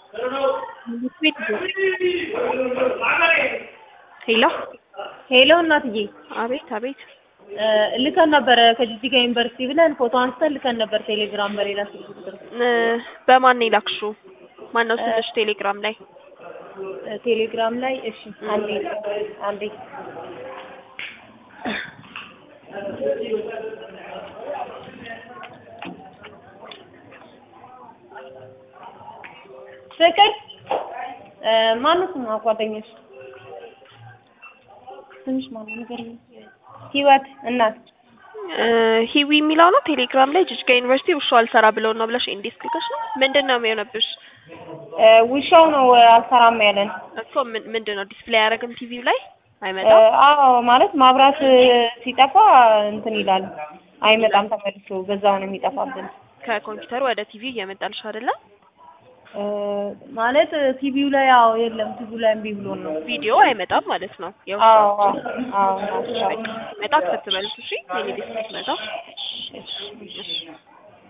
ሄሎ ሄሎ እናትዬ አቤት አቤት እ ልከን ነበረ ከጂጂጋ ዩኒቨርሲቲ ብለን ፎቶ አንስተን ልከን ነበር ቴሌግራም በሌላ ስልክ ቁጥር እ በማን ነው የላክሽው? ማነው ስልሽ ቴሌግራም ላይ? እ ቴሌግራም ላይ እሺ አንዴ አንዴ ፍቅር እ ማነው ስሟ ጓደኛሽ ስምሽ ማነው ንገሪኝ ህይወት እናት እ ሂዊ የሚለው ነው ቴሌግራም ላይ ጅጅጋ ዩኒቨርሲቲ ውሻው አልሰራ ብለው ነው ብለሽ ኢንዴክስ ልከሽ ነው? ምንድን ነው የሚሆነብሽ? እ ውሻው ነው አልሰራም ያለን እኮ ምን ምንድን ነው ዲስፕሌይ አያደርግም ቲቪው ላይ እ አይመጣም? አዎ ማለት ማብራት ሲጠፋ እንትን ይላል አይመጣም ተመልሶ በዛው ነው የሚጠፋብን ከኮምፒውተሩ ወደ ቲቪ እየመጣልሽ አይደለ? እ ማለት ቲቪው ላይ አዎ የለም ቲቪው ላይ እምቢ ብሎን ነው ቪዲዮ አይመጣም ማለት ነው። አዎ የውሻው አዎ አዎ መጣ ክትበልሽ እሺ የኔ ዲስክ መጣ